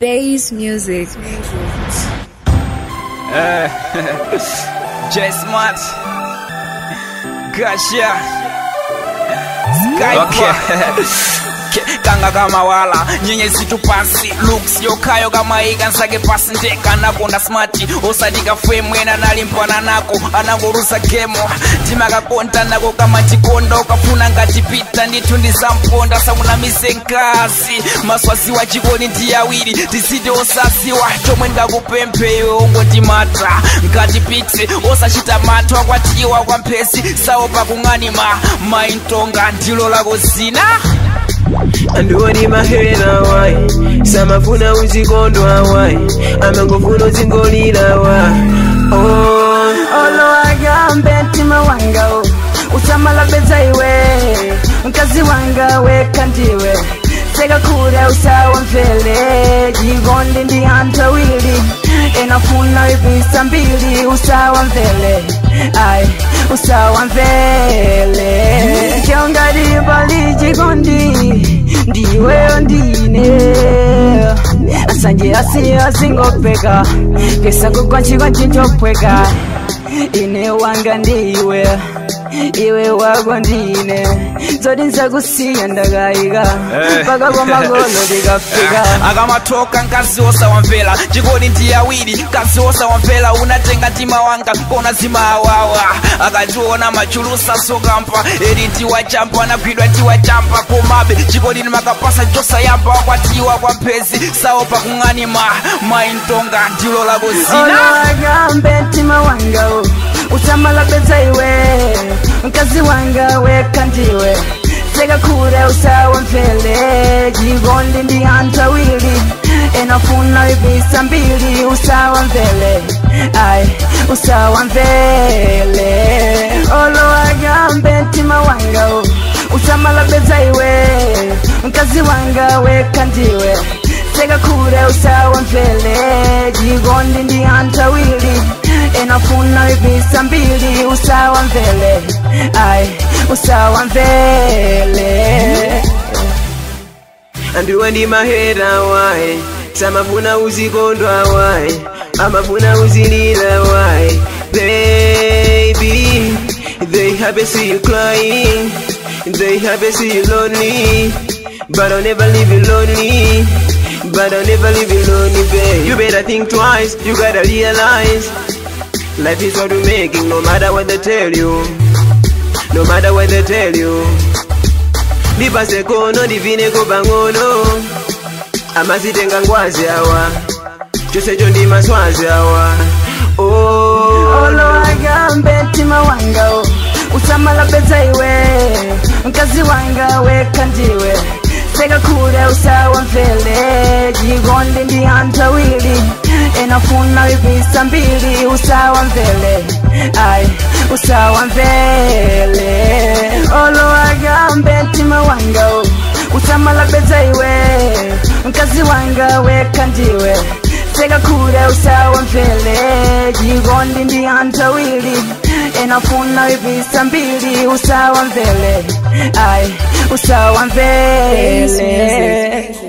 Bass music. Uh, J Smart. Gotcha. Skype. kanga kama wala nyenyezi tu pasi looks yokayo kama ikansake pasi ndeka nakonda smart osadika femwena nalimpana nako anangorusa gemo timakakonta nako kama chikondo ukafuna ngatipita ndithu ndisamponda samunamise nkasi maswazi wa chikoni ndi awiri tisiti osasiwa chomwe ndakupempheyo ongotimata ngatipitse osachita mantha akwatiwa kwa mphesi saopa kung'anima maintonga ndilo lako zina andiwoni mahera wai samafuna uzikondwa wai amangofuna uzingolila wa oh. olo agambe mtima wanga usamala beza iwe mkazi wanga weka ndiwe sekakule usawa mvele jigondi ndi anthu awiri enafuna ipisa mbili usawa mvele ai usawa mvele kyongalibali jigondi ndiweyo ndine asanje asi asingopeka kesa kukwanchikwa chinchopweka ine wanga ndiwe iwe wako ndine zoti nzakusiya ndakayika mpaka kwa magolo ndikafika akamatoka nkazi osawamvera chikoni ndi awiri nkazi osawamvera unatenga mtima wanga kona zimawawa akationa machulusa sokampa eri tiwachampa anagwidwa tiwachampa komabe chikoni nimakapasa chosayamba wakwatiwa kwa mphezi saopa kung'anima maintonga ndilo lako zina olowagambe mtima wanga usamala beza iwe mkazi wanga weka ndiwe sekakule usawa mvele jigondi ndi anthu awiri enafuna ipisa mbili usawa mvele ai usawa mvele olowagambe mtima wanga usamala beza iwe mkazi wanga weka ndiwe sekakule usawa mvele jigondi ndi anthu awiri enafuna ipisa mbili usawa mvele ai usawa mvele andiwe ndi mahera wai samafuna uzikondwa wai amafuna uzilila wai baby they happy see you crying they happy see you lonely but I'll never leave you lonely but I'll never leave you lonely babe you better think twice you gotta realize life is what we're making no matter what they tell you no matter what they tell you ndipase kono ndivineko pang'ono amazitenga ngwazi awa chosecho ndi maswazi awa oh. olowagambe mtima wanga usamala beza iwe mkazi wanga weka ndiwe sekakule usawa mvele jigondi ndi anthu awiri enafuna ipisa mbili usawa mvele ai usawa mvele olowagambe mtima wanga usamala beza iwe mkazi wanga weka ndiwe sekakule usawa mvele jigondi ndi anthu awiri enafuna ipisa mbili usawa mvele ai usawa Bass mvele music.